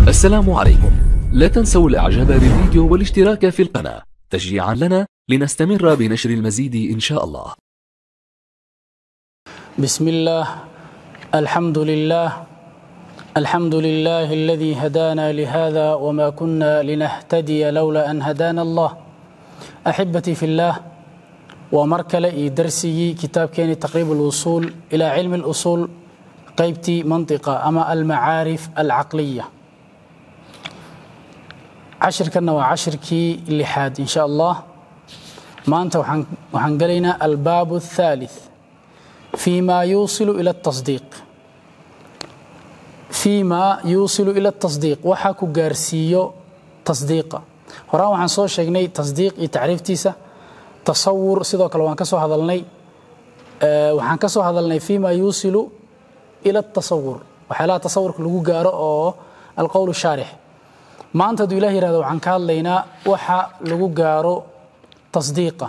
السلام عليكم لا تنسوا الاعجاب بالفيديو والاشتراك في القناة تشجيعا لنا لنستمر بنشر المزيد ان شاء الله بسم الله الحمد لله الحمد لله الذي هدانا لهذا وما كنا لنهتدي لولا أن هدانا الله أحبتي في الله ومركل إي درسي كتاب كان تقريب الوصول إلى علم الأصول قيبتي منطقة أما المعارف العقلية عشر كنا وعشر كي لحاد إن شاء الله ما أنت وحنقلنا الباب الثالث فيما يوصل إلى التصديق فيما يوصل إلى التصديق waxa ku gaarsiiyo tasdiiqa horaan waxaan soo sheegnay tasdiiq iyo tacriiftiisa tasawur sidoo kale waan ka soo hadalnay waxaan ka soo hadalnay فيما يوصل إلى التصور waxyaalaha tasawurka lagu gaaro oo alqowl shaarix maanta hadduu ilah yihahdo waxaan ka hadlaynaa waxa lagu gaaro tasdiiqa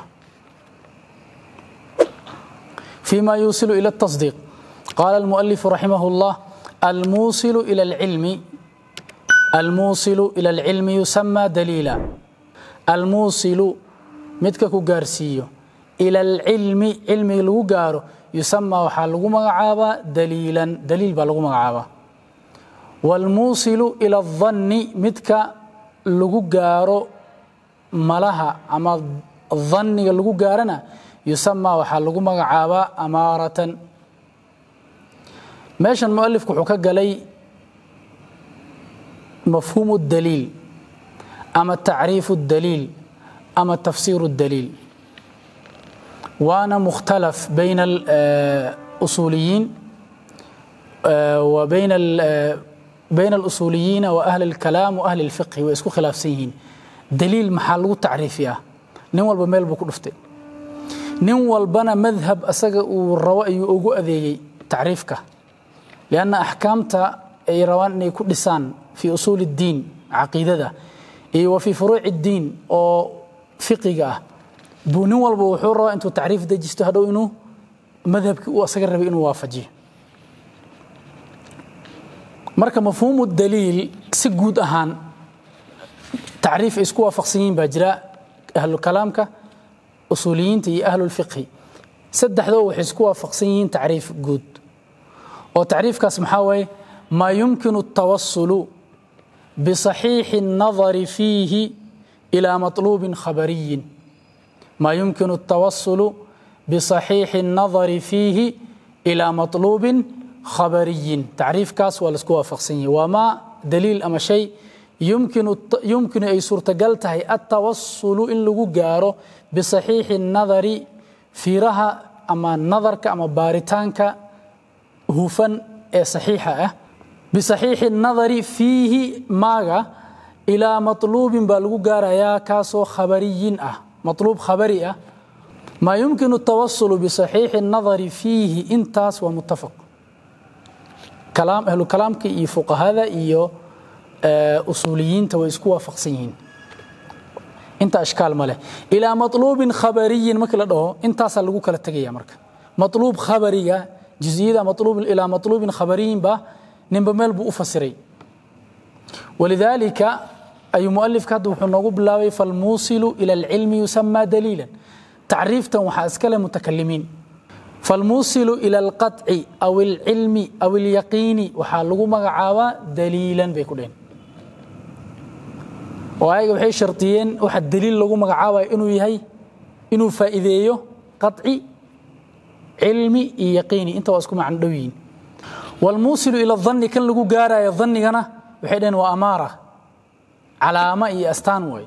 فيما يوصل إلى التصديق قال المؤلف رحمه الله الموصل إلى العلم الموصل إلى العلم يسمى دليلا الموصل مدك كغارسيو إلى العلم علم لو غارو يسمى وحا لو مغعابا دليلا دليل با لو مغعابا والموصل إلى الظن مدك لو غارو ملها أما الظن لو غارنا يسمى وحا لو مغعابا أمارة meeshan mualifku wuxuu ka galay mafhuumu daliil ama tacriifu daliil ama tafsiiru daliil waana mukhtalaf bayna اlusuuliyiin wa bayna bayna اlusuuliyiina wa ahli اlkalaam wa ahli اlfiqhi way isku khilaafsan yihiin daliil maxaa lagu tacriifiyaa nin walba meel buu ku dhuftay nin walbana madhab asaga uu rabo ayuu ugu adeegay tacriifka لأن أحكامتا أي روان إني كل لسان في أصول الدين عقيدة إيه وفي فروع الدين أو فقه بنو والبوحورة أنتو تعريف ده جستهدو إنه مذهب وأسقر بإنه وافجي مركا مفهوم الدليل سجود أهان تعريف إسكوا فقسيين بجراء أهل الكلامك أصوليين تي أهل الفقه سدح ذو حسكوا فقسيين تعريف جود وتعريفكاس محاوي ما يمكن التوصل بصحيح النظر فيه إلى مطلوب خبري ما يمكن التوصل بصحيح النظر فيه إلى مطلوب خبري تعريف كاس والسكوا فقسية وما دليل أما شيء يمكن يمكن أي صورة قلتها التوصل إن لغو جارو بصحيح النظر في رها أما نظرك أما بارتانك hufan ee saxiixa ah bisaxiixi nadari fiihi maaga ilaa matluubin baa lagu gaarayaa kaasoo khabariyin ah matluub khabari ah maa yumkinu tawasulu bisaxiixi nadari fiihi intaas waa muttafaq kalaam ahlu kalaamka iyo fuqahada iyo usuuliyiinta way isku waafaqsan yihiin inta ashkaal ma leh ilaa matluubin khabariyin markii la dhaho intaasaa lagu kala tegaya marka matluub khabariga جزئية مطلوب إلى مطلوب خبرين با نمبر ميل بو أفسري ولذلك أي مؤلف كاتب حنوغو بلاوي فالموصل إلى العلم يسمى دليلا تعريف وحاسكال متكلمين فالموصل إلى القطع أو العلم أو اليقين وحالغو مغعاوة دليلا بيكولين وهاي وحي شرطيين وحد دليل لغو مغعاوة إنو يهي إنو فائديو قطعي علمي يقيني انت واسكو مع دوين والموصل الى الظن كان لغو غارايا ظنغنا waxay dheen waa amaara calaama iyo astaan way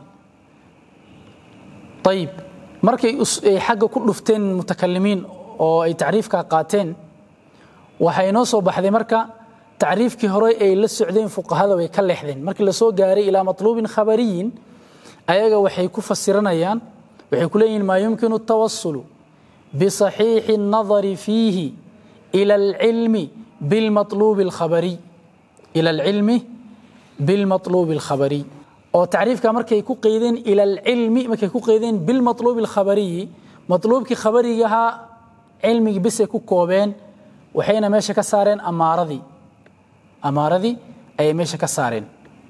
طيب markay ay xagga ku dhufteen mutakallimiin oo ay taariifka qaateen waxay noo soo baxday marka taariifkii hore ay la socdeen fuqahada way ka leexdeen markii la soo gaaray ila matluubin khabariyin ayaga waxay ku fasiranayaan waxay ku leeyihiin ma yumkinu tawassulu بصحيح النظر فيه إلى العلم بالمطلوب الخبري إلى العلم بالمطلوب الخبري أو تعريف كمركي كو قيدين إلى العلم مركي كو قيدين بالمطلوب الخبري مطلوب كي خبريها علمي بس كو كوبين وحين ماشي كسارين أمارذي أمارذي أي ماشي كسارين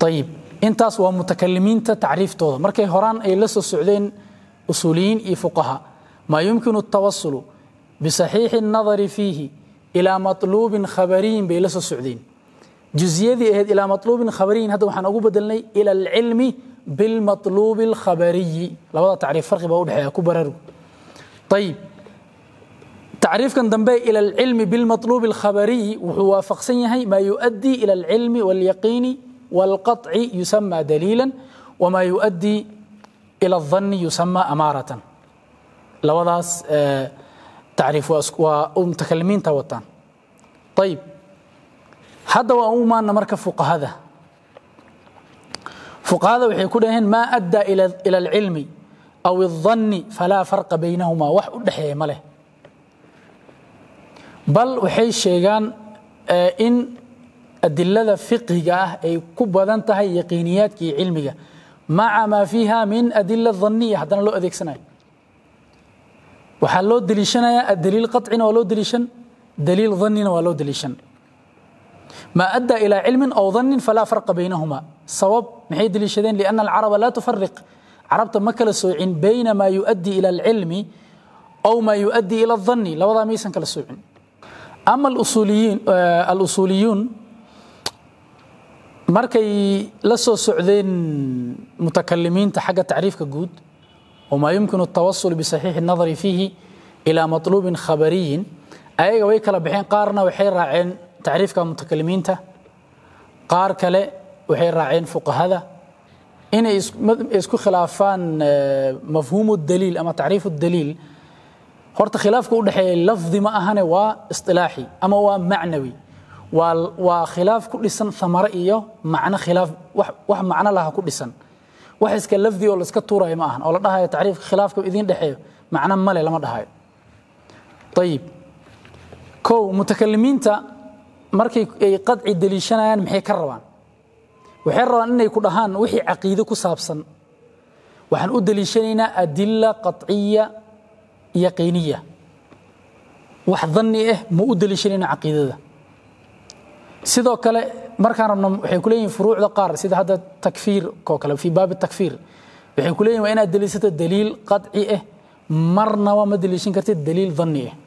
ayib intaas waa mutakalimiinta tacriiftooda markay horaan ay la soo socdeen usuuliyiin iyo fuqaha maa yumkinu الtawasulu bisaxiixi الnadari fiihi ilaa maطluubin khabariyin bay la soo socdeen juziyadii ahayd ilaa maطluubin khabariyin hadda waxaan ugu bedelnay ila alcilmi bilmaطluubi اlkhabariyi labada tacriif farqi baa udhexeeya ku baraarugu ayib tacriifkan dambe ila alcilmi bilmaطluubi اlkhabariyi wuxuu waafaqsan yahay maa yuؤdii ila alcilmi wاlyaqiini wاlqaطci yusama daliila wma yuؤdii ila الظani yusama amaaratan labadaas tacriif waa mutakalimiinta wataan ayib hadda waa u imaana marka fuqahada fuqahada waxay ku dhaheen maa addaa ila alcilmi aw الظani falaa farqa baynahuma wax u dhexeeya ma leh bal waxay sheegaan in adilada fiqhiga ah ay ku badan tahay yaqiiniyaadka iyo cilmiga maca maa fiiha min adila dhaniya haddana loo adeegsanayo waxaa loo deliishanayaa daliil qacina waa loo deliishan daliil dhanina waa loo deliishan ما أدى إلى علم أو ظن فلا فرق بينهما صواب محي دليشدين لأن العرب لا تفرق عربت مكة السوعين بين ما يؤدي إلى العلم أو ما يؤدي إلى الظن لو ضع ميسا كالسوعين أما الأصوليين آه الأصوليون markay la soo socdeen mutakalimiinta xagga tacriifka guud وما يمكن التوصل بصحيح النظر فيه إلى مطلوب خبري ayaga way kala baxeen qaarna waxay raaceen tacriifka mutakalimiinta qaar kale waxay raaceen fuqahada inay isku khilaafaan mafhuumu daliil ama tacriifu daliil horta khilaafka u dhexeeya lafdi ma ahane waa istilaaxi ama waa macnawi waa khilaaf ku dhisan thamare iyo macno khilaaf wax macno laha ku dhisan wax iska lafdi oo laiska tuurayo ma ahan oo la dhahayo tacriifka khilaafka idiin dhexeeyo macno male lama dhahayo ayib kow mutakalimiinta markay ay qadci deliishanayaan maxay ka rabaan waxay rabaan inay ku dhahaan wixii caqiide ku saabsan waxaan u deliishanaynaa adila qaطciya yaqiiniya wax dhanni ah ma u deliishanayna caqiidada sidoo kale markaan rabno waxay ku leeyihin furuucda qaar sida hadda takfiir oo kale fii baabi takfiir waxay ku leeyihin waa inaad deliishato daliil qaطci ah marnaba ma deliishan kartid daliil dhanni ah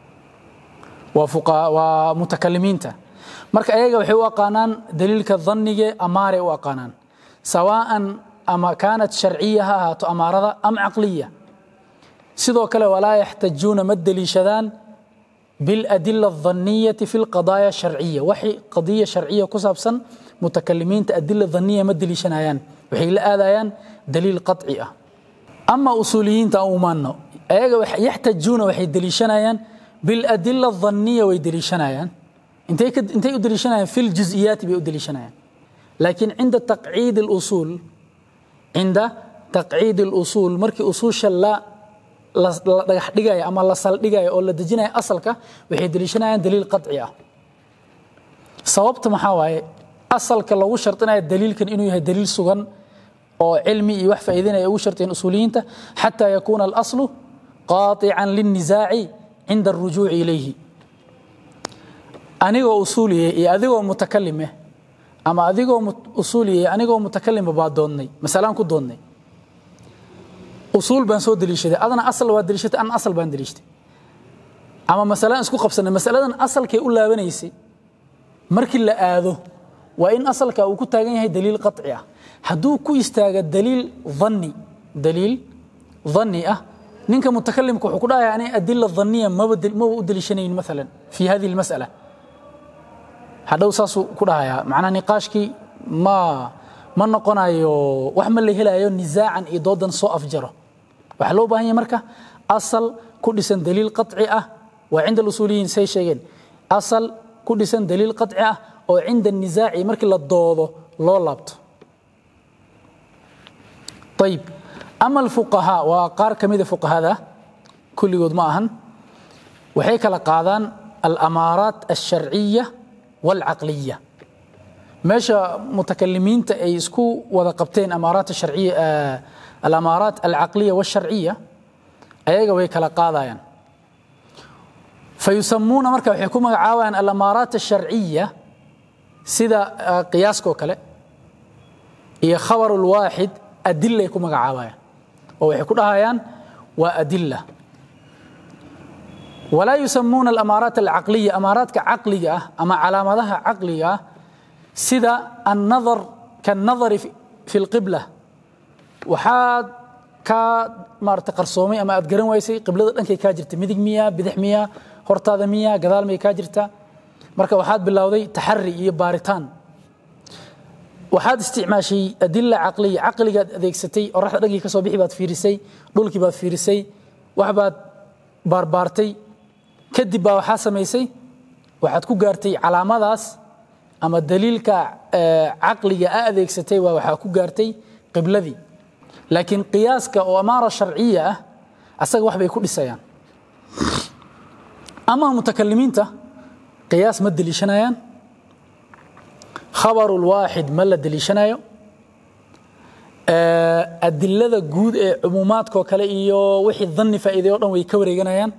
waa mutakalimiinta marka ayaga waxay u aqaanaan daliilka dhanige amaare u aqaanaan sawaan ama kaanat sharciya ha ahaato amaarada am caqliya sidoo kale walaa yaxtajuuna ma deliishadaan biاladila الdhaniyati fi اlqadaaya sharciya waxay qadiya sharciya ku saabsan mutakalimiinta adila dhaniya ma deliishanayaan waxay la aadayaan daliil qaطci ah ama usuuliyiinta u maano ayaga yaxtajuuna waxay deliishanayaan بالأدلة الظنية ويدليشنايان انتي انتي يدليشنايان في الجزئيات بيدليشنايان لكن عند تقعيد الأصول عند تقعيد الأصول مركي أصول شلا dhagax dhigaya ama la saldhigaya oo la dejinaya asalka waxay deliishanayaan daliil qadci ah sababta maxaa waaye asalka lagu shardinaya daliilkan inuu yahay daliil sugan oo cilmi iyo wax faa'iidinaya ugu shartiyeen usuuliyiinta xataa yakuuna alaslu qaatican linnisaaci cinda arujuuci ilayhi anigoo usuuliye iyo adigoo mutakalim ah ama adigoo usuuliye anigoo mutakalima baa doodnay masalaan ku doodnay usuul baan soo deliishaday adana asal waa deliishatay ana asal baan deliishtay ama masalaan isku qabsanay masaladan asalkay u laabanaysay markii la aado waa in asalka uu ku taagan yahay daliil qaطci ah hadduu ku istaaga daliil dhanni daliil dhanni ah ninka mutakalimka wuxuu ku dhahaya ani adila dhaniya maba maba u deliishanayn maalan fi hadihi almas'ala hadhow saasuu ku dhahayaa macnaha niqaashkii ma ma noqonayo wax ma la helayo nisaacan iyo doodan soo afjaro waxaa loo baahan yahay marka asal ku dhisan daliil qaطci ah waa cinda alusuuliyiin say sheegeen asal ku dhisan daliil qaطci ah oo cinda nisaaci markii la doodo loo laabto ayib ama alfuqahaa waa qaar ka mida fuqahada kulligood ma ahan waxay kala qaadaan alamaaraat alsharciya waalcaqliya meesha mutakalimiinta ay isku wada qabteen amaaraat sharciya alamaaraat alcaqliya walsharciya ayaga way kala qaadayaan fayusamuuna marka waxay ku magacaabayaan alamaaraat alsharciya sida qiyaaskoo kale iyo khabar lwaaxid adilay ku magacaabayaan oo waxay ku dhahayaan waa adila walaa yusamuuna alamaaraat alcaqliya amaaraadka caqliga ah ama calaamadaha caqliga ah sida annadar kaannadari fi lqibla waxaad kaa maarata qarsoomay ama aad garan waysay qiblada dhankay kaa jirta midig miya bidix miya hortaada miya gadaal may kaa jirta marka waxaad bilowday taxari iyo baaritaan waxaad isticmaashay adila caqliya caqligaad adeegsatay oraxda dhankii ka soo bixi baad fiirisay dhulkii baad fiirisay waxbaad baarbaartay kadib baa waxaa samaysay waxaad ku gaartay calaamadaas ama daliilka caqliga a adeegsatay waa waxaa ku gaartay qibladii laakiin qiyaaska oo amaara sharciya ah asaga wax bay ku dhisayaan ama mutakalimiinta qiyaas ma deliishanayaan khabaru lwaaxid ma la deliishanayo adilada guud ee cumuumaadkao kale iyo wixii dhanni faa'iiday o dhan way ka wareeganayaan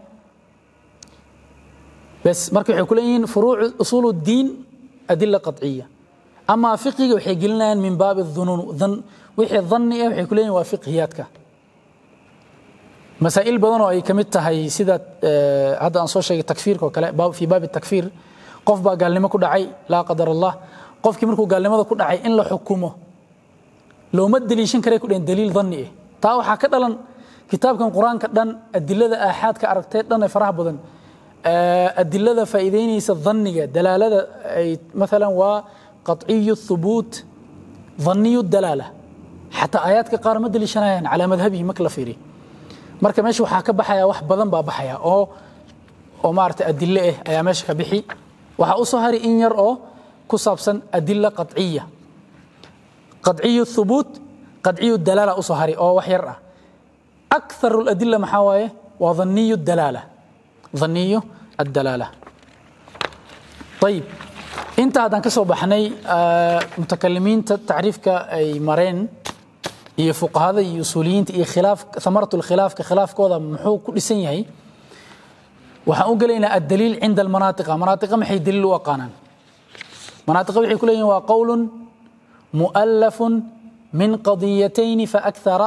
bes marka waxay ku leeyihiin furuucu usuul الdiin adila qaطciya ama fiqiga waxay gelinayaan min baabi الdhunuun wixii dhanni ah waxay ku leeyihin waa fiqhiyaadka masaa'il badan oo ay ka mid tahay sida hadda aan soo sheegay takfiirka oo kale fii baabi takfiir qof baa gaalnimo ku dhacay laa qadar allah qofkii markuu gaalnimada ku dhacay in la xukumo looma deliishan karay ku dhehen daliil dhanni ah taa waxaa ka dhalan kitaabkan qur-aanka dhan adilada aaxaadka aragtee dhan ee faraha badan adilada faa'iideynaysa dhanniga dalaalada ay maalan waa qaطciyu thubuut dhanniyu dalaala xataa aayaadka qaar ma deliishanayaan calaa madhabihi marka la fiiriyo marka meesha waxaa ka baxaya wax badan baa baxaya oo oo maarata adile ah ayaa meesha ka bixi waxaa u soo hari in yar oo ku saabsan adila qaطciya qaطciyu thubuut qaطciyu dalaala u soo hari oo wax yar ah akthar اladila maxaa waaye waa dhanniyu dalaala dhanniyu addalaala ayib inta haddaan ka soo baxnay mutakalimiinta tacriifka ay mareen iyo fuqahada iyo usuuliyiinta iyo khilaaf thamaratu lkhilaafka khilaafkooda muxuu ku dhisan yahay waxaan u gelaynaa addaliil cinda almanaatiqa manaatiqa maxay daliil u aqaanaan manaatiqa waxay ku leeyihin waa qowlun mu'allafun min qadiyatayni faakthara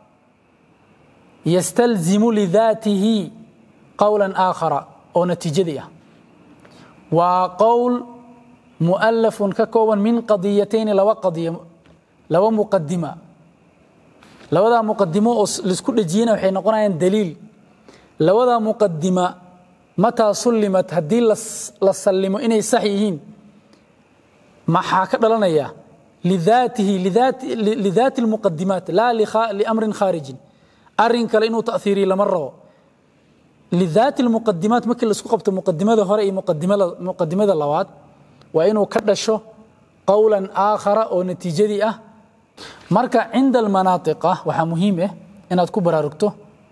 yastalzimu lidaatihi qowlan aakhara oo natiijadii ah waa qowl mu'allafun ka kooban min qadiyatayni laba qadiyo laba muqadima labadaa muqadimo oo laisku dhejiyena waxay noqonayaan daliil labadaa muqadima mataa sullimat haddii la sallimo inay sax yihiin maxaa ka dhalanaya lidaatihi lidaati almuqadimaat laa liamrin khaarijin arrin kale inuu ta'hiiriyo lama rabo lidaati almuqadimaat markii laisku qabto muqadimada hore iyo muqadimada labaad waa inuu ka dhasho qowlan aakhara oo natiijadii ah marka cinda almanaatiqa waxaa muhiim ah inaad ku baraarugto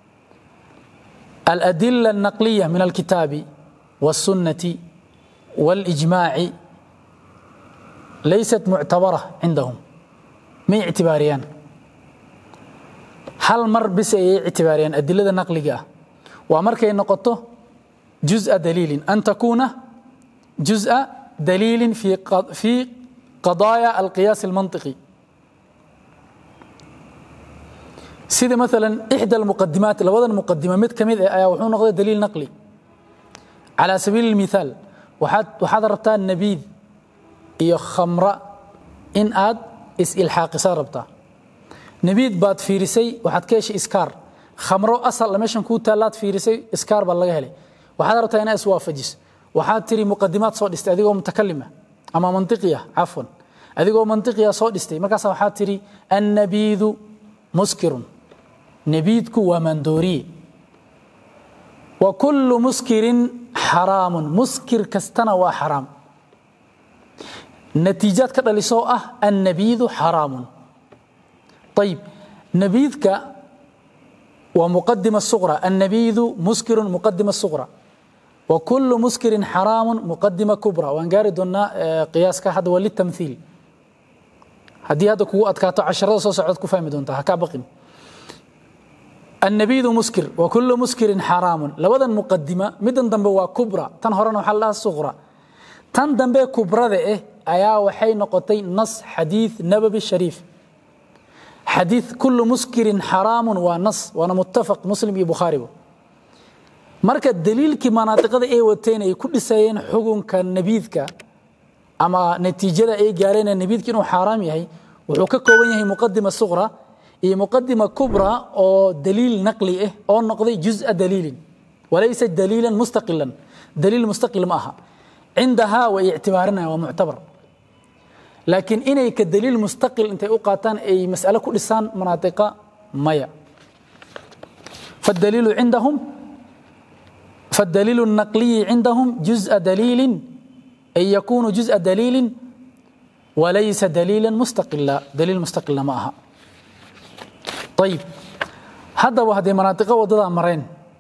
aladila alnaqliya min alkitaabi والsunnati واlijmaaci laysat muctabara cindahum may ictibaariyaan hal mar bis ayay ictibaariyaan adilada naqliga ah waa markay noqoto juزءa daliilin an takuuna juزءa daliilin fi qadaaya alqiyaas almanطiqi sida maala ixdى اlmuqadimaat labadan muqadima mid ka mid ah ayaa wuxuu noqday daliil naqli calى sabiili اlmithaal waxaad rabtaa nabiid iyo khamra in aad is-ilxaaqisaa rabtaa nabiid baad fiirisay waxaad ka heshay iskaar khamro asal meeshan kuu taallaad fiirisay iskaar baad laga helay waxaad rabtaa inaa iswaafajis waxaad tiri muqadimaad soo dhistay adigoo mutakalima ama mantiqiya cafwan adigoo mantiqiya soo dhistay markaas waxaad tiri annabiidu muskirun nabiidku waa maandooriye wa kullu muskirin xaraamun muskir kastana waa xaraam natiijaad ka dhalisoo ah annabiidu xaraamun ayib nabiidka waa muqadima suqra annabiidu muskirun muqadima suqra wa kullu muskirin xaraamun muqadima kubra waan gaari doonnaa qiyaaska hadda waa litamthiil haddii hadda kugu adkaato casharada soo socod ku fahmi doontaa ha kaa baqin النبيذ مسكر وكل مسكر حرام لبدا مقدمة مدن دنبه waa كبرى tan horena waxa la صغرى tan dambe kubrada eh ayaa waxay noqotay nas xadiith nabawi shariif xadiid kullu muskirin xaraamun waa nas waana muttafaq muslim iyo bukhaariba marka daliilkii manaatiqada ay wateen ay ku dhisayeen xukunka nabiidka ama natiijada ay gaareen nabiidka inuu xaaraam yahay wuxuu ka kooban yahay muqadima suqra iyo muqadima kubra oo daliil naqli ah oo noqday juz'a daliilin walaysa daliilan mustaqilan daliil mustaqil ma aha cindahaa way ictibaarinayaan waa muctabar laakiin inay ka daliil mustaqil intay u qaataan ay mas'alo ku dhisaan manaatiqa maya فالدليل عندهم فالدليل النقلي عندهم جزء دليل أي يكون جزء دليل وليس دليلا مستقلا دليل مستقلا معها طيب هذا وهذه مناطق وضد أمرين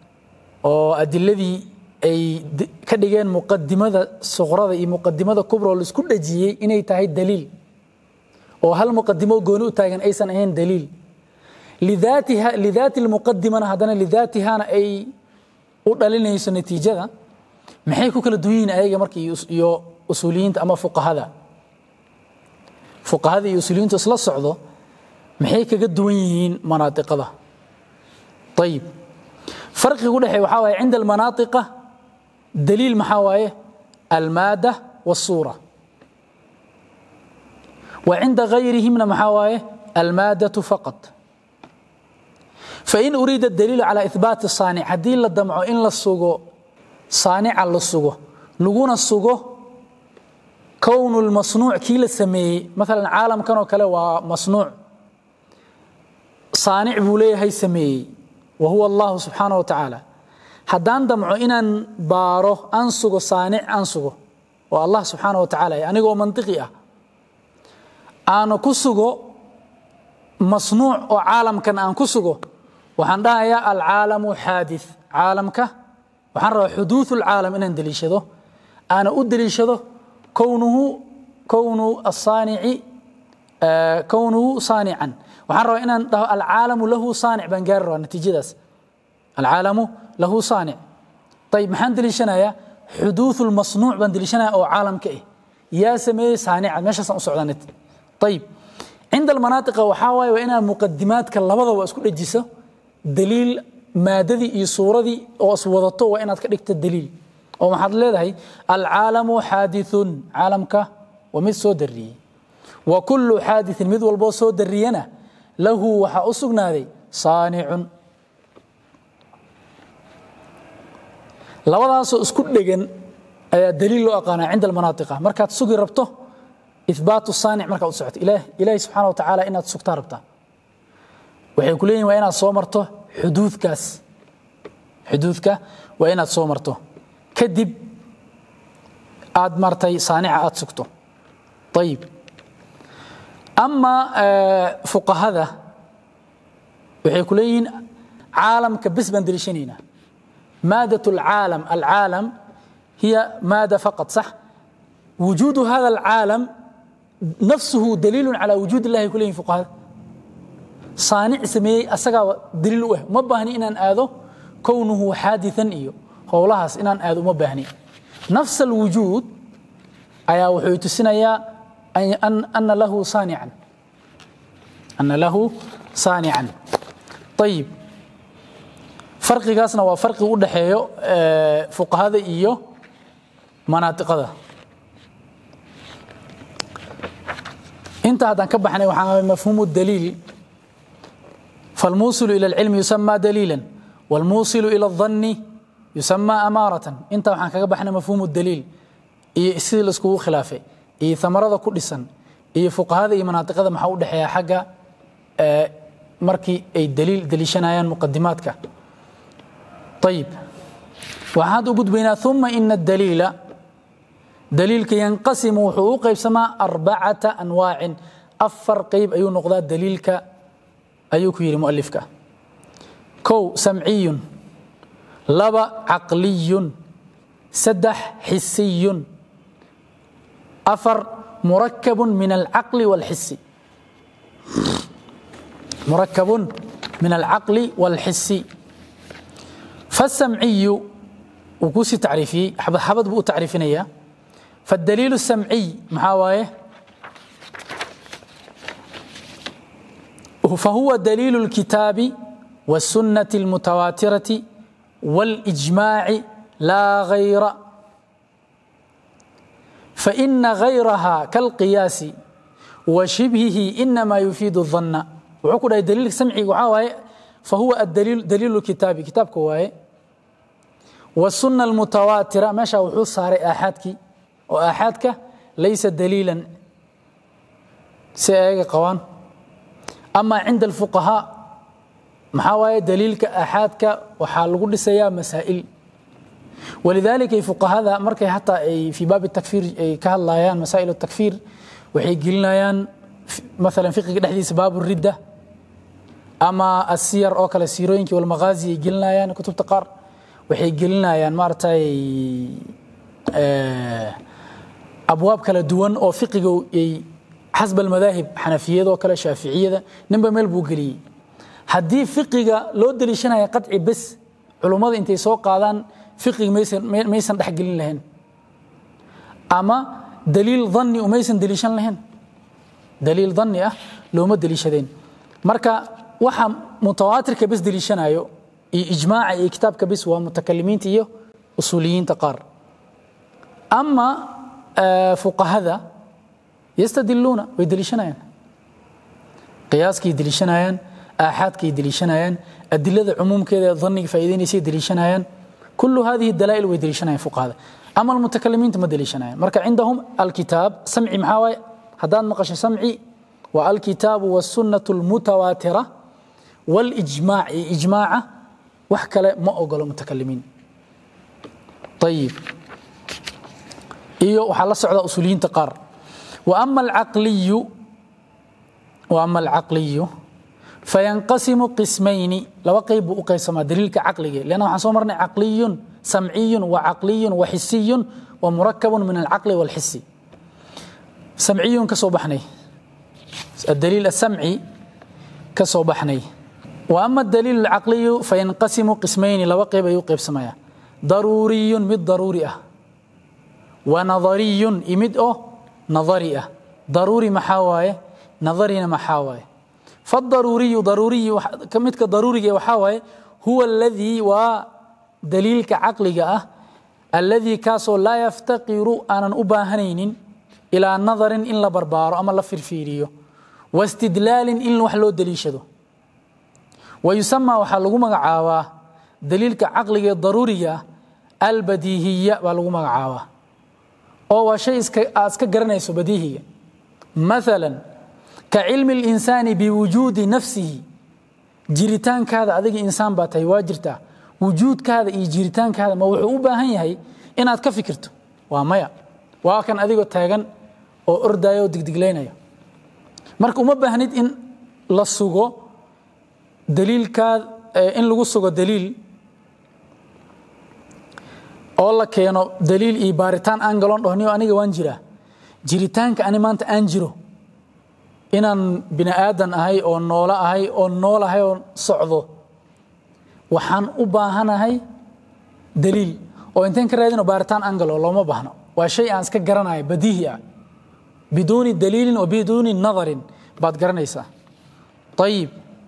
أدلذي ay ka dhigeen muqadimada suqrada iyo muqadimada kubra oo laisku dhajiyey inay tahay daliil oo hal muqadimo gooni u taagan aysan ahayn daliil lidaatiha lidaati lmuqadimana haddana lidaatihana ay u dhalinayso natiijada maxay ku kala duwan yihiin ayaga marka iyo usuuliyiinta ama fuqahada fuqahada iyo usuuliyiintu isla socdo maxay kaga duwan yihiin manaatiqada ayib farqiga u dhexeeya waxaa waaye cinda almanaatiqa دليل محاوايه المادة والصورة وعند غيرهم من محاوايه المادة فقط فإن أريد الدليل على إثبات الصانع هدين للدمع إن للسوغو صانع للسوغو لغون السوغو كون المصنوع كي لسمي مثلا عالم كانوا كلا مصنوع صانع بوليه هي سمي وهو الله سبحانه وتعالى haddaan damco inaan baaro aan sugo saanic aan sugo oo allah subxaana wa tacaala anigoo mantiqi ah aanu ku sugo masnuuc oo caalamkan aan ku sugo waxaan dhahayaa alcaalamu xaadith caalamka waxaan rabaa xuduuثu lcaalam inaan deliishado aana u deliishado kownuhu kownu asaanici kownuhu saanican waxaan rabaa inaan dhaho alcaalamu lahu saanic baan gaari rabaa natiijadaas alcaalamu له صانع طيب محان دليشنايا حدوث المصنوع بان دليشنايا او عالم كايه يا سمي صانع ماشي سان سودانت طيب عند المناطق وحاواي وانا مقدمات كلبدا وا اسكو دجيسو دليل ماددي iyo suuradii oo iswadato waa inaad ka dhigto daliil oo maxaad leedahay alcaalamu xaadithun caalamka waa mid soo dariyey wa kullu xaadithin mid walboo soo dariyana lahu waxaa u sugnaaday saanicun labadaasoo isku dhegan ayaa daliil loo aqaanaa cinda almanaatiqa markaad sugi rabto ihbaatu saanic markaad u socoto ilaah ilaahi subxaana wa tacaala inaad sugtaa rabtaa waxay ku leeyihin waa inaad soo marto xuduudkaas xuduudka waa inaad soo marto kadib aad martay saanica aad sugto ayib ama fuqahada waxay ku leeyihiin caalamka bes baan deliishanaynaa مادة العالم العالم هي مادة فقط صح وجود هذا العالم نفسه دليل على وجود الله كله فقهاء صانع سمي أسقى دليل وه ما بهني إن آذو كونه حادثا إيو هولهاس إن آذو ما بهني نفس الوجود أيا وحيت السنة أن أن له صانعا أن له صانعا طيب farqigaasna waa farqi u dhaxeeyo fuqahada iyo manaatiqada inta haddaan ka baxnay waxaa mafhuumu daliil فالموصل إلى العلم يسمى دليلا والموصل إلى الظن يسمى أمارة انت waxaan kaga baxnay mafhuumu daliil iyo sidii la iskugu khilaafay iyo thamarada ku dhisan iyo fuqahada iyo manaatiqada maxaa u dhaxeeya xagga markii ay daliil daliishanayaan muqadimaadka طيب وهذا قد بينا ثم إن الدليل دليل كي ينقسم حقوق سما أربعة أنواع أفر قيب أيو نقضاء دليلك أيو كير مؤلفك كو سمعي لبا عقلي سدح حسي أفر مركب من العقل والحس مركب من العقل والحس فالسمعي وكوسي تعريفي حبد حبد بو تعريفينيا فالدليل السمعي محاوايه فهو دليل الكتاب والسنة المتواترة والإجماع لا غير فإن غيرها كالقياس وشبهه إنما يفيد الظن وعقد دليل سمعي وعاوة فهو الدليل دليل الكتاب كتاب كواي والسنة المتواترة ماشى وحوص صار آحادك وآحادك ليس دليلا سيئة قوان أما عند الفقهاء محاوية دليلك آحادك وحال قد سيا مسائل ولذلك فقهاء مركي حتى في باب التكفير كهلايان مسائل التكفير وحي قلنايان مثلا فقه دحديث باب الردة أما السير أو كلا سيروينك والمغازي قلنايان كتب تقار وحي قلنايان مارتاي أبواب كلا دوان أو فقه حسب المذاهب حنفية أو كلا شافعية نبا ميل بوغلي haddii fiqiga loo daliishanaya qaci bes culummada intay soo qaadaan fiqiga maysan dhexgelin lahayn ama daliil dhanni umaysan daliishan lahayn daliil dhanni ah looma daliishadeen marka waxa mutawaatirka bes daliishanayo iyo ijmaaca iyo kitaabka bes waa mutakalimiinta iyo usuuliyiinta qaar ama fuqahada yastadiluuna way daliishanayaan qiyaaskay daliishanayaan آحادك يدليشنايان أدلة عموم كذا ظنك فإذا يصير دليشنايان كل هذه الدلائل ويدليشنايان فوق هذا أما المتكلمين تم دليشنايان مركا عندهم الكتاب سمعي محاوي هدان نقش سمعي والكتاب والسنة المتواترة والإجماع إجماع وحكى ما أقول المتكلمين طيب إيو وحال صعد أصوليين تقار وأما العقلي وأما العقلي فينقسم قسمين لو قيب أقيسما دليلك عقلي لأنه حصومرنا عقلي سمعي وعقلي وحسي ومركب من العقل والحس سمعي كصوبحني الدليل السمعي كصوبحني وأما الدليل العقلي فينقسم قسمين لو قيب يقيب سمايا ضروري مد ضروري ونظري إمد أو نظري ضروري محاواي نظري محاواي فالضروري ضروري كمتك ضروري وحاوي هو الذي ودليلك عقلك أه الذي كاسو لا يفتقر أن أباهنين إلى نظر إن لبربار أما لفرفيريو واستدلال إن وحلو دليشدو ويسمى وحلو مقعاوا دليلك عقلك ضرورية البديهية ولو مقعاوا أو شيء أسك قرنيسو بديهية مثلا كعلم الإنسان بوجود نفسه جريتان كذا أذيك إنسان باتي واجرته وجود كذا إي جريتان كذا ما وحو باهن يهي إن أتك فكرته ومايا وكان أذيك تاغن أو أردايو دقدقلينيا marka uma baahnid in la sugo daliilkaa in lagu sugo daliil oo la keeno daliil iyo baaritaan aan galon dhahniyo aniga waan jiraa jiritaanka ani maanta aan jiro inaan bini aadan ahay oo noolo ahay oo nool ahay oo socdo waxaan u baahanahay daliil oo inteen ka raadino baaritaan aan galo looma baahno waa shay aan iska garanayo badiihi ah biduuni daliilin wa biduuni nadarin baad garanaysaa ayib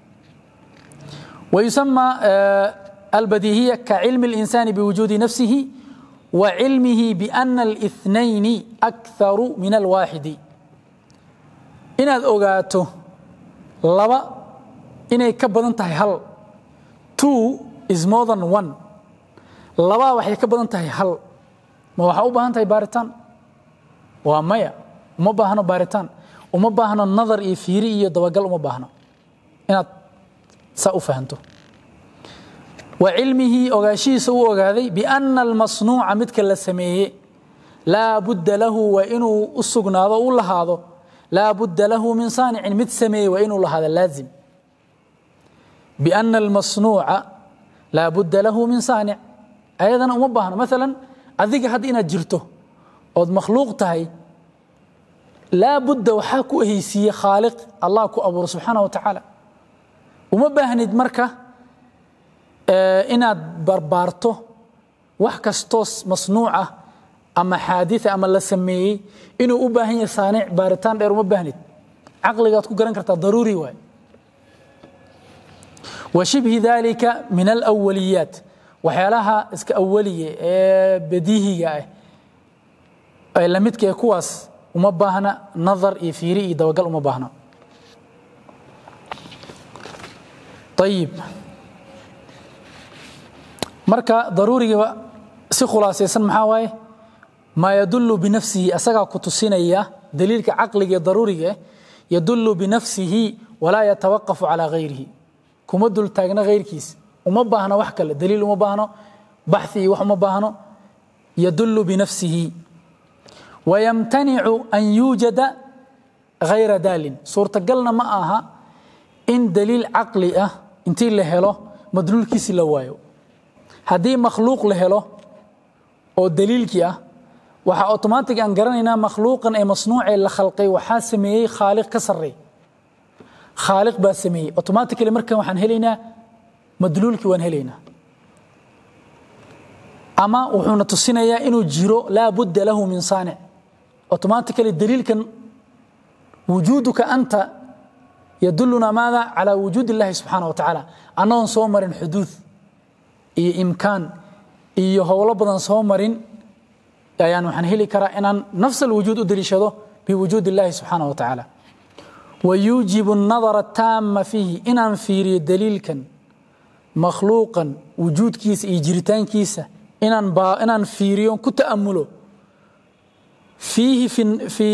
ويسمى البديهية كعلم الإنسان بوجود نفسه وعلمه بأن الاثنين أكثر من الواحد inaad ogaato laba inay ka badan tahay hal two is more than one labaa waxay ka badan tahay hal ma waxaa u baahan tahay baaritaan waa maya uma baahno baaritaan uma baahno nadar iyo fiiri iyo dabagal uma baahno inaad saa u fahanto wa cilmihii ogaashihiisa u ogaaday bianna almasnuuca midka la sameeye laa budda lahu waa inuu u sugnaado u lahaado لا بد له من صانع مد سمي وإن هذا لازم بأن المصنوع لا بد له من صانع أيضا أمبهنا مثلا أذيك هاد إنا جرته أو مخلوق تهي لا بد وحاكو هيسي خالق الله كو أبو سبحانه وتعالى ومبهند مركة آه إنا بربارته وحكستوس مصنوعة ama xaadia ama la sameeyey inuu u baahan yahay saanic baaritaan dheer uma baahnid caqligaad ku garan kartaa daruuri waay wa shibhi dalika min alawaliyaat waxyaalaha iska awaliya ee badiihiga ah ee lamidka ee kuwaas uma baahna nadar iyo fiiri iyo dabagal uma baahna ayib marka daruuriga si khulaasaysan maxaa waaye maa yadulu binafsihi asagaa ku tusinaya daliilka caqliga ee daruuriga eh yadulu binafsihi walaa yatawaqafu calaa gayrihi kuma dul taagna hayrkiis uma baahno wax kale daliil uma baahno baxi iyo wax uma baahno yadulu binafsihi wayamtanicu an yuujada gayra daalin suurtagalna ma aha in daliil caqli ah intii la helo madluulkiisi la waayo haddii makhluuq la helo oo daliilkii ah waxaa automatic aan garanaynaa makhluuqan ee masnuucee la khalqay waxaa sameeyey khaaliq ka sarreey khaaliq baa sameeyey automatically markan waxaan helaynaa madluulkii waan helaynaa ama wuxuuna tusinayaa inuu jiro laa budda lahu min saanic automatically daliilkan wujuuduka anta yaduluna maada calaa wujuud illahi subxaana wa tacaala annagoon soo marin xuduud iyo imkaan iyo howlo badan soo marin ayaan waxaan heli karaa inaan nafs alwujuud u daliishado biwujuud illahi subxaana wa tacaala wayuujibu الnadara taama fiihi inaan fiiriyo daliilkan makhluuqan wujuudkiisa iyo jiritaankiisa inaan inaan fiiriyo ku ta'amulo fiihi fi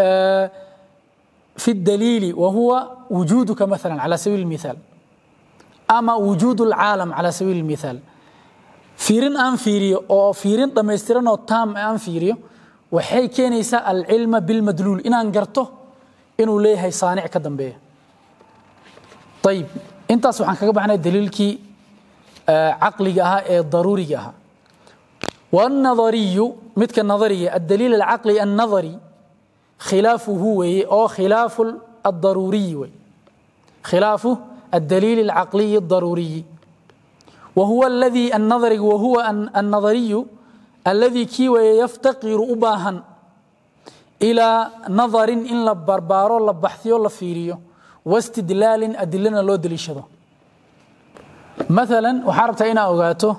في الدليل وهو وجودك مثلا على سبيل المثال أما وجود العالم على سبيل المثال فيرين أن فيريو أو فيرين دميسترن أو تام أن فيريو وحي كينيسا العلم بالمدلول إن أنقرته إنه ليه هي صانع كدن بيه طيب انت سبحان كبحنا الدليل كي آه عقلي جاها ضروري جاها والنظري مثل النظرية الدليل العقلي النظري خلافه وي أو خلاف الضروري وي خلاف الدليل العقلي الضروري وهو الذي النظري وهو النظري الذي كي يفتقر أباها إلى نظر إن لبربارو لبحثيو لفيريو واستدلال أدلنا لو دليشدو مثلا وحاربت أين أوغاته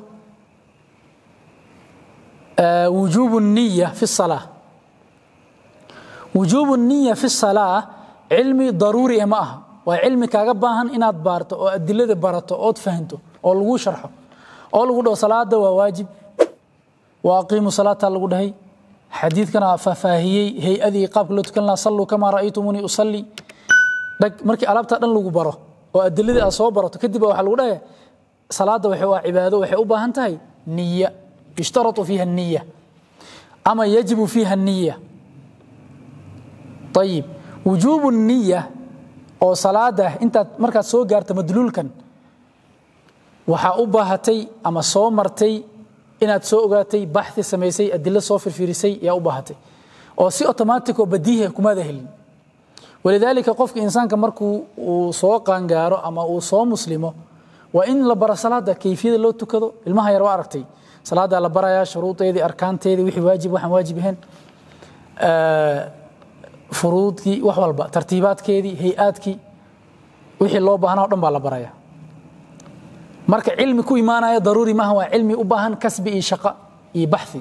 آه وجوب النية في الصلاة wujuubu niya fi salaa cilmi daruuri ma aha waa cilmi kaaga baahan inaad baarto oo adilada barato ood fahanto oo lagu sharxo oo lagu dhaho salaada waa waajib wa aqiimu salaata lagu dhahay xadiidkana faahfaahiyey hay-adii qaabka loo tukan lahaa salluu kamaa ra'aytumunii usalli dhag markii alaabtaa dhan lagu baro oo adiladii aad soo barato kadib waxaa lagu dhahay salaada waxay waa cibaado waxay u baahan tahay niya yushtaratu fiiha niya ama yajibu fiiha niya ayib wujuubu niya oo salaada intaad markaad soo gaarta madluulkan waxaa u baahatay ama soo martay inaad soo ogaatay baxi samaysay adilo soo firfirisay yaa u baahatay oo si automatic oo badiiha kumaada helin walidaalika qofka insaanka markuu uu soo qaangaaro ama uu soo muslimo waa in la baro salaada kayfiyada loo tukado ilmaha yar waa aragtay salaada la barayaa shuruudeedii arkaanteedii wixii waajib waxaan waajib ahayn furuudkii wax walba tartiibaadkeedii hay-aadkii wixii loo baahnaa o dhan baa la baraya marka cilmi ku imaanaya daruuri maaha waa cilmi u baahan kasbi iyo shaqo iyo baxi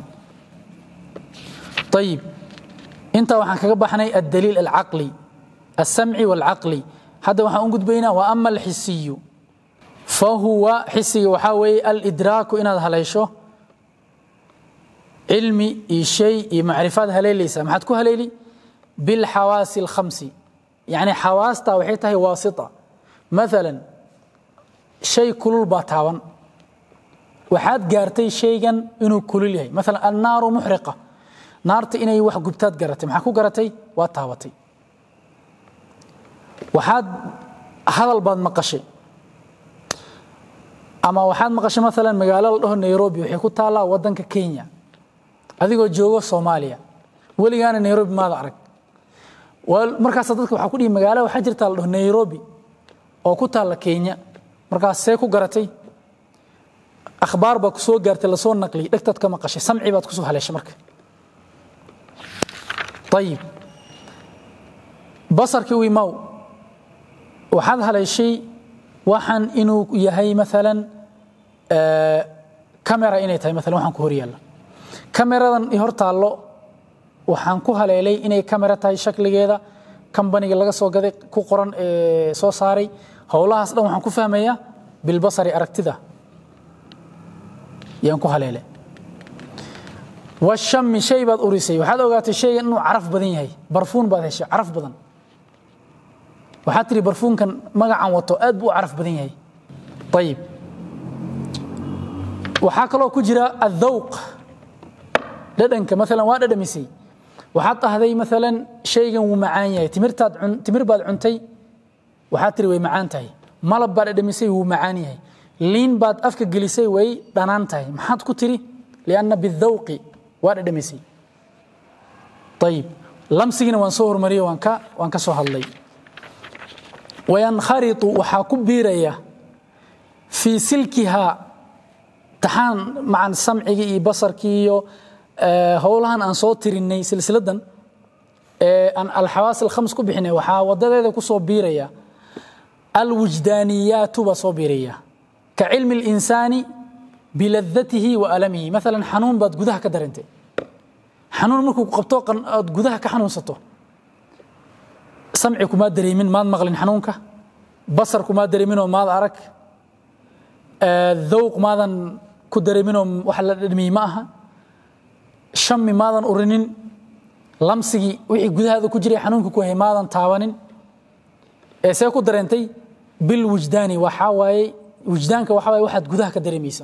ayib intaa waxaan kaga baxnay addaliil alcaqli alsamci waalcaqli hadda waxaan u gudbaynaa wa ama alxisiyu fahuwa xisiga waxaa weeye alidraaku inaad haleysho cilmi iyo shay iyo macrifaad haleelaysaa maxaad ku haleeli بالحواس الخمس يعني حواستا waxay tahay waasita مثلا shay kulul baa taaban waxaad gaartay shaygan inuu kulul yahay مثلا النار محرقة naarta inay wax gubtaad garatay maxaa ku garatay waa taabatay waxaad hadal baad maqashay ama waxaad maqashay مثلا magaalo la dhaho Nairobi waxay ku taalaa wadanka Kenya adigoo joogo Soomaaliya weligaana Nairobi maada arag markaas dadka waxaa ku dhihi magaalo waxaa jirta la dhaho nairobi oo ku taalla kenya markaas see ku garatay akhbaar baa ku soo gaartay lasoo naqliyay dhegtaad ka maqashay samci baad kusoo haleeshay marka ayib basarkii wiimaw waxaad haleeshay waxaan inuu yahay maalan camera inay tahay maalan waxaan ku hor yaalla cameradan i hor taallo waxaan ku haleelay inay camera tahay shakligeeda kambaniga laga soo gaday ku qoran ee soo saaray howlahaas dhan waxaan ku fahmayaa bilbasari aragtida yaan ku haleelay washami shay baad urisay waxaad ogaatay shaygan inuu caraf badan yahay barfuun baad heshay caraf badan waxaad tiri barfuunkan magacan wato aad buu u caraf badan yahay ayib waxaa kaloo ku jira aلذawq dhadhanka maalan waa dhadhamisay waxaad ahday maalan shaygan wuu macaan yahay timirtaad timir baad cuntay waxaad tiri way macaan tahay malab baad dhadhamisay wuu macaan yahay liin baad afka gelisay way dhanaan tahay maxaad ku tiri lianna bidawqi waa dhadhamisay ayib lamsigiina waan soo hormariyey waan ka waan ka soo hadlay wayankharitu waxaa ku biiraya fii silkihaa taxaan macan samcigii iyo basarkii iyo howlahan aan soo tirinay silsiladan ee aan alxawaas alkhams ku bixinay waxaa wadadeeda ku soo biiraya alwijdaaniyaatu baa soo biiraya ka cilmi اlinsaani biladatihi wa alamihi maalan xanuun baad gudaha ka dareentay xanuun markuu qabto aad gudaha ka xanuunsato samci kumaa dareemin maad maqlin xanuunka basar kumaa dareeminoo maad arag dhawq maadan ku dareeminoo wax la dhadhmiyey ma aha shami maadan urinin lamsigii wixii gudahaada ku jiray xanuunka ku hayay maadan taabanin ee see ku dareentay bilwijdaani waxaa waaye wijdaanka waxaa waaye waxaad gudaha ka dareemaysa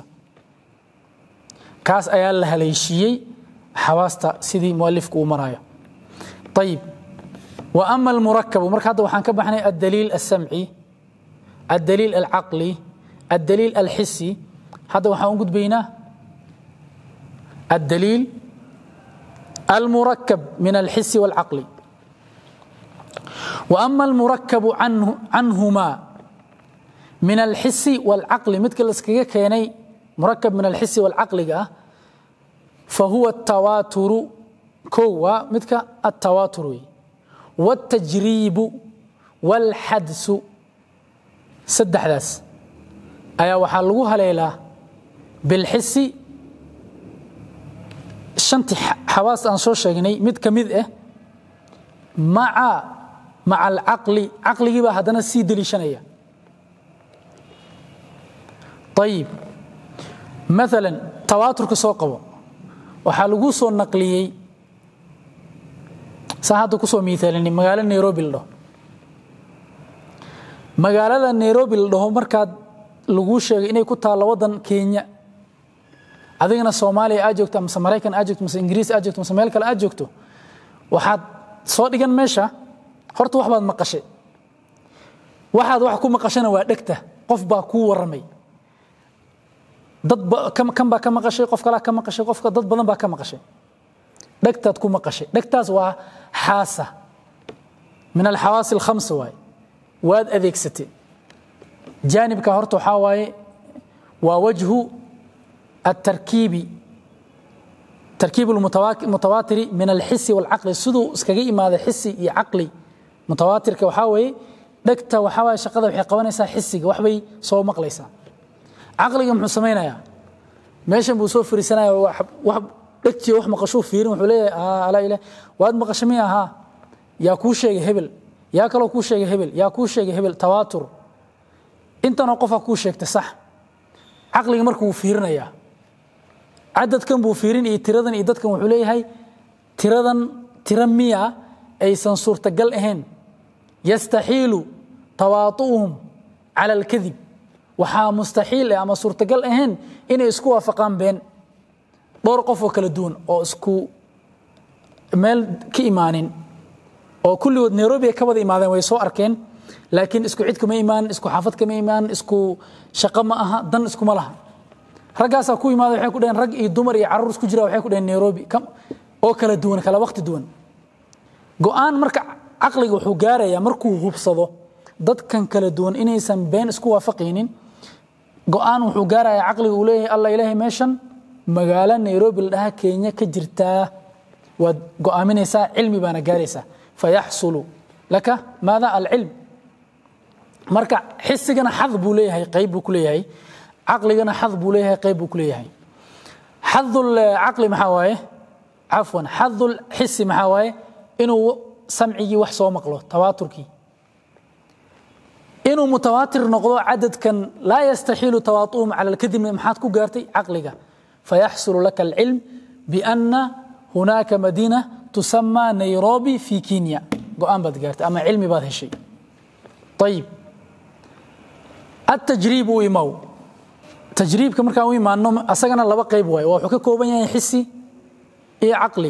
kaas ayaa la haleeshiiyey xawaasta sidii mualifku uu maraayo ayib wa ama almurakabu marka hadda waxaan ka baxnay addaliil alsamci addaliil alcaqli addaliil alxisi hadda waxaan u gudbaynaa addaliil المركب من الحس والعقل وأما المركب عنه عنهما من الحس والعقل مثل اسكيكا كيني مركب من الحس والعقل فهو التواتر كوا مثل التواتر والتجريب والحدس سد أحداث أيا وحلوها ليلة بالحس shantii xawaas aan soo sheegnay mid ka mid ah maca maca alcaqli caqligii baa haddana sii deliishanaya ayib maalan tawaaturka soo qabo waxaa lagu soo naqliyey saa hadda kusoo miaalini magaalo nairobi la dhaho magaalada nairobi la dhaho markaad laguu sheegay inay ku taallo waddan kenya adigana soomaaliya aad joogto mase maraykan aad joogto mase ingiriis aad joogto mase meel kale aad joogto waxaad soo dhigan meesha horta wax baad maqashay waxaad wax ku maqashana waa dhegta qof baa kuu warramay dad kan baa ka maqashay qof kalaa ka maqashay qofka dad badan baa ka maqashay dhegtaad ku maqashay dhegtaas waa xaasa min alxawaasi alkhamsa waaye waad adeegsatay jaanibka horta waxaa waaye waa wajhu التركيب تركيب المتواتر من الحس والعقل سدو اسكغي إماده حسي يا عقلي متواتر كوحاوي دكتا وحاوي شقده وحي قوانيسا حسي وحبي سو مقليسا عقلي محو سمينايا ميشن بو سو فريسانايا وحب وحب دكتي وح مقشو فيرين وحو ليه آه لا إله واد مقشمية ها يا كو شيء هبل يا كلو كو شيء هبل يا كو شيء هبل تواتر انت نقفا كو شيء صح عقلي مركو فيرنايا cadadkan buu fiirin iyo tiradan iyo dadkan wuxuu leeyahay tiradan tira miya aysan suurtagal ahayn yastaxiilu tawaatu'uhum cala alkadib waxaa mustaxiil ah ama suurtagal ahayn inay isku waafaqaan been dhowr qof oo kala duwan oo isku meel ka imaanin oo kulligood nairobi ay ka wada imaadeen way soo arkeen laakiin isku cid kama imaanin isku xaafad kama imaanin isku shaqo ma aha dan iskuma laha raggaasaa ku imaada waxay ku dhaheen rag iyo dumar iyo carruur isku jira waxay ku dhaheen nairobi oo kala duwan kala waqti duwan go'aan marka caqliga wuxuu gaarayaa markuu hubsado dadkan kala duwan inaysan been isku waafaqaynin go'aan wuxuu gaarayaa caqliga uu leeyahay alla ilaahay meeshan magaalo nairobi la dhaha kenya ka jirtaa waad go'aaminaysaa cilmi baana gaaraysaa fayaxsulu laka maada alcilm marka xisigana xad buu leeyahay qayb buu ku leeyahay caqligana xad buu leeyahay qayb buu ku leeyahay xadul caqli maxaa waaye cafwan xadul xisi maxaa waaye inuu samcigii wax soo maqlo tawaaturkii inuu mutawaatir noqdo cadadkan laa yastaxiilu tawaatuhum cala alkadibna maxaad ku gaartay caqliga fayaxsulu laka alcilm biana hunaaka madiina tusamaa nairobi fi kenya go-aan baad gaartay ama cilmi baad heshay ayib التجريب ويمو تجريبك markaan u imaano asagana laba qayb waaye waa wuxuu ka kooban yahay xisi iyo caqli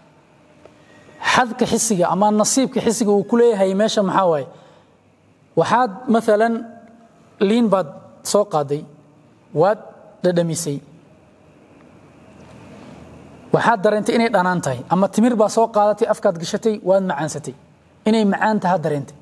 xadka xisiga ama nasiibka xisiga uu ku leeyahay meesha maxaa waaye waxaad maalan liin baad soo qaaday waad dhadhamisay waxaad dareentay inay dhanaan tahay ama timir baa soo qaadatay afkaad gashatay waad macaansatay inay macaan taha dareentay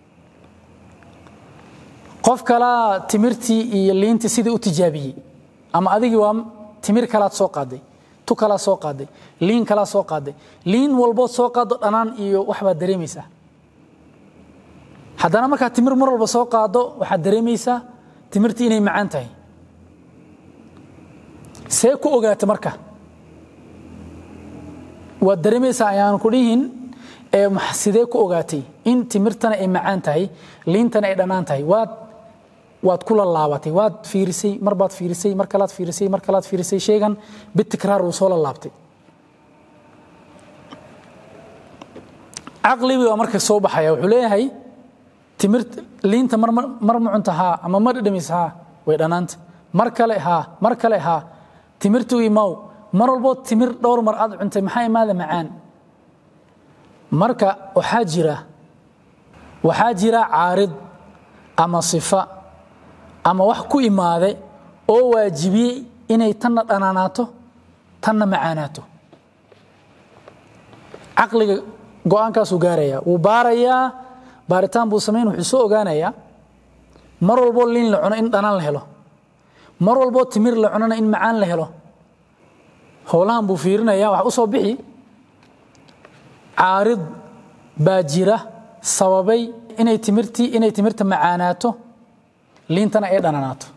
qof kalaa timirtii iyo liintii sidii u tijaabiyey ama adigii waa timir kalaad soo qaaday tu kalaa soo qaaday liin kalaa soo qaaday liin walbood soo qaado dhanaan iyo waxbaad dareemaysaa haddana markaad timir mar walba soo qaado waxaad dareemaysaa timirtii inay macaan tahay see ku ogaata marka waad dareemaysaa ayaan ku dhihin sidee ku ogaatay in timirtana ay macaan tahay liintana ay dhanaan tahay waad waad kula laabatay waad fiirisay mar baad fiirisay mar kalaad fiirisay mar kalaad fiirisay sheegan bitikraar uu soo la laabtay caqligii waa marka soo baxaya wuxuu leeyahay timir liinta mar mar ma cunta haa ama ma dhadhamis haa way dhanaanta mar kale haa mar kale haa timirtu imaw mar walboo timir dhowr mar aad cuntay maxaa imaada macaan marka waxaa jira waxaa jira caarid ama sifa ama wax ku imaade oo waajibiyey inay tanna dhanaanaato tanna macaanaato caqliga go-aankaasuu gaaraya wuu baarayaa baaritaan buu samayn wuxuu soo ogaanayaa mar walboo liin la cuno in dhanaan la helo mar walboo timir la cunona in macaan la helo howlahan buu fiirinaya wax u soo bixi caarid baa jira sababay inay timirtii inay timirta macaanaato liintana ay dhananaato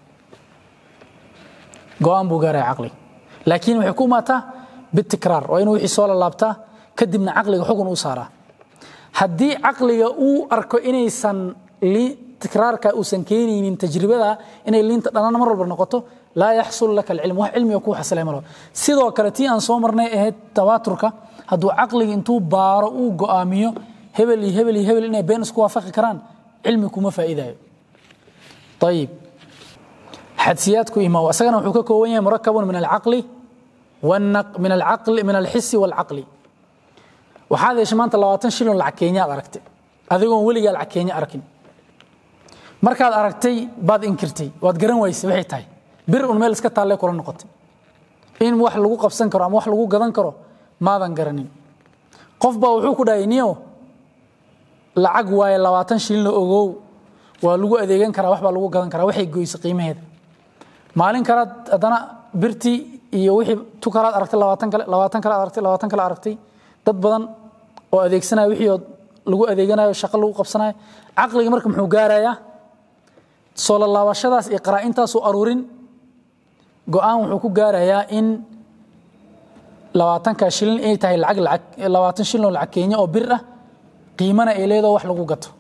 go-aan buu gaaraya caqliga laakiin waxay ku imaataa bitikraar waa inuu wixii soo lalaabtaa kadibna caqliga xugun uu saaraa haddii caqliga uu arko inaysan tikraarka uusan keenaynin tajribada inay liinta dhanaan mar walba noqoto laa yaxsul laka alcilm wax cilmiga kuu xasilay malo sidoo kale tii aan soo marnay ahayd tawaaturka hadduu caqliga intuu baaro uu go'aamiyo hebel iyo hebel iyo hebel inay been isku waafaqi karaan cilmi kuma faa'iidayo ayib xadsiyaadku imaw asagana wuxuu ka kooban yahay murakabun min alcaqli min alcaqli min alxisi walcaqli waxaad heshay maanta labaatan shilin lacag keenya aad aragtay adigoon weligaa lacag keenya arkin markaad aragtay baad inkirtay waad garan wayse waxay tahay bir un meel iska taallee kula noqotay in wax lagu qabsan karo ama wax lagu gadan karo maadan garanin qof baa wuxuu ku dhahay niyo lacag waaye labaatan shilina ogow waa lagu adeegan karaa wax baa lagu gadan karaa waxay goysa qiimaheeda maalin kalaad haddana birtii iyo wixii tu kalaad aragtay labaatan kale labaatan kale aragtay labaatan kale aragtay dad badan oo adeegsanaya wixii oo lagu adeeganayo shaqo lagu qabsanayo caqliga marka muxuu gaarayaa soo lalaabashadaas iyo qaraa'intaasuu aruurin go-aan wuxuu ku gaarayaa in labaatanka shilin ay tahay lacag lacag labaatan shilin oo lacag kenya oo bir ah qiimana ay leedaho wax lagu gato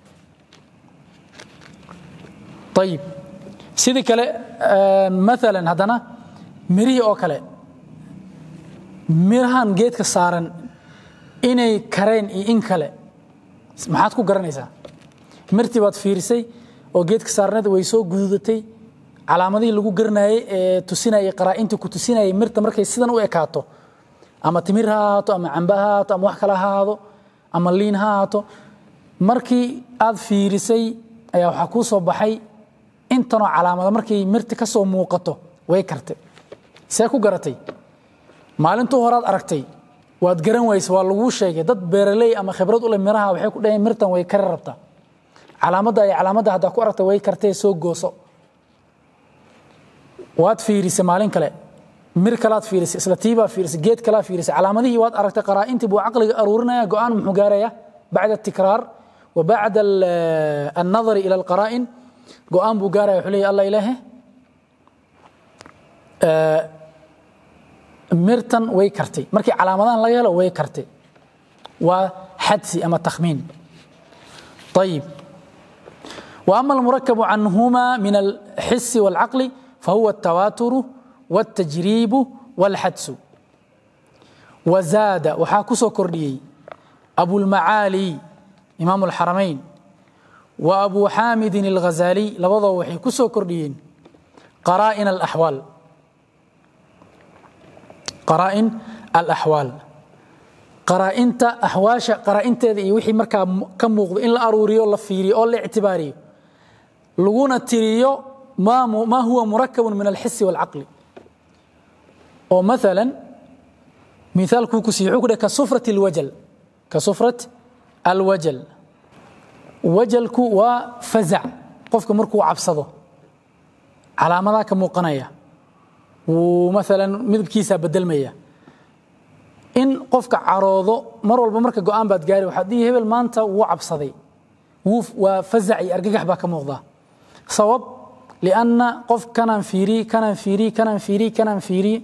ayib sidii kale maalan haddana mirihii oo kale mirahan geedka saaran inay kareen iyo in kale maxaad ku garanaysaa mirtii baad fiirisay oo geedka saarneed way soo gududatay calaamadihii lagu garanayay ee tusinayay qaraa'intii ku tusinayay mirta markay sidan u ekaato ama timir ha ahaato ama cambe ha ahaato ama wax kale ha ahaado ama liin ha ahaato markii aad fiirisay ayaa waxaa kuu soo baxay intanoo calaamada markay mirti ka soo muuqato way kartay see ku garatay maalintuu horaad aragtay waad garan wayse waa laguu sheegay dad beeraley ama khibrad u leh miraha waxay ku dhaheen mirtan way kari rabtaa calaamadda iyo calaamadda haddaa ku aragta way kartee soo gooso waad fiirisay maalin kale mir kalaad fiirisay isla tiibaa fiirisay geed kalaa fiirisay calaamadihii waad aragtay qaraa'intii buu caqliga aruurinaya go-aan muxuu gaaraya bacda tikraar wa bacda annadari ila alqaraa'in go-aan buu gaaraya wuxuu leeyahy allah ilaahe mirtan way kartay markii calaamadahan laga helo way kartay waa xadsi ama takhmiin طيب وأما المركب عنهما من الحس والعقل فهو التواتر والتجريب والحدس وزاد وحاكسو كرديي أبو المعالي إمام الحرمين وأبو حامد الغزالي لوضع وحي كسو كرديين قرائن الأحوال قرائن الأحوال قرائنتا أحواشا قرائنتا iyo wixii markaa ka muuqdo in la aruuriyo la fiiriyo oo la ictibaariyo laguna tiriyo ما ما هو مركب من الحس والعقل أو مثلا مثال كوكسي عقدة كصفرة الوجل كصفرة الوجل وجلك وفزع قفك مركو عبصده على مذاك موقنية ومثلا مذب كيسة بدل مية إن قفك عروضه مر والبا مركا قوان باد قاري وحديه هبل مانتا وعبصدي وفزعي أرقاح باك موضة صواب لأن قف كان فيري كان فيري كان فيري كان فيري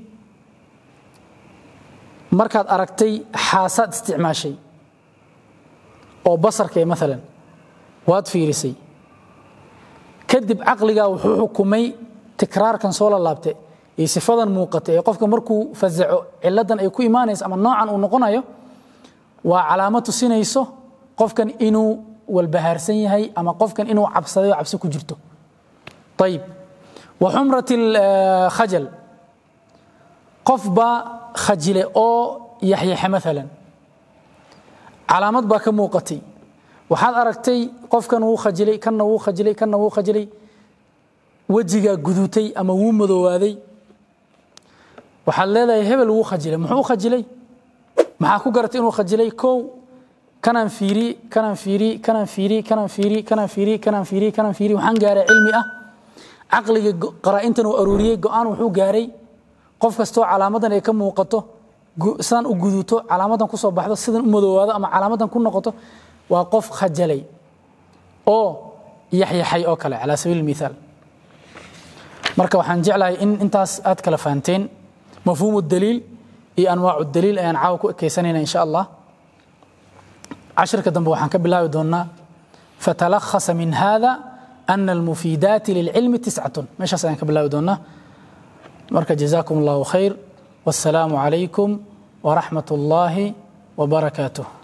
markaad aragtay xaasaad isticmaashay oo basarkee maalan waad fiirisay kadib caqligaa wuxuu xukumay tikraarkan soo la laabte iyo sifadan muuqata ee qofka markuu fasaco ciladan ay ku imaanayso ama noocan uu noqonayo waa calaamo tusinayso qofkan inuu walbahaarsan yahay ama qofkan inuu cabsaday oo cabsi ku jirto ayib wa xumrat khajal qof baa khajile oo yaxyaxe maalan calaamad baa ka muuqatay waxaad aragtay qofkan wuu khajilay kanna wuu khajilay kanna wuu khajilay wejigaa gudutay ama wuu madoowaaday waxaad leedahay hebel wuu khajilay muxuu u khajilay maxaa ku garatay inuu khajilay kow kanaan fiiri kanaan fiiri kanaan fiiri kanaan fiiri kanaan fiiri kanaan fiiri kanaan fiiri waxaan gaaray cilmi ah caqliga qaraa'intan uu aruuriyey go-aan wuxuu gaaray qof kastoo calaamadan ay ka muuqato sidaan u guduto calaamadan kusoo baxdo sidan u madoowaado ama calaamadan ku noqoto waa qof khajalay oo yaxyaxay oo kale calaa sabiil mithaal marka waxaan jeclahay in intaas aad kala fahanteen mafhuumu daliil iyo anwaacu daliil ayaan caawa ku ekeysanayna insha allah cashirka dambe waxaan ka bilaabi doonaa fatalakhasa min hada ana almufiidaati lilcilmi tiscatun meeshaas ayaan ka bilaabi doonaa marka jazaakum allahu khayr wassalaamu calaykum waraxmat ullaahi wabarakaatuh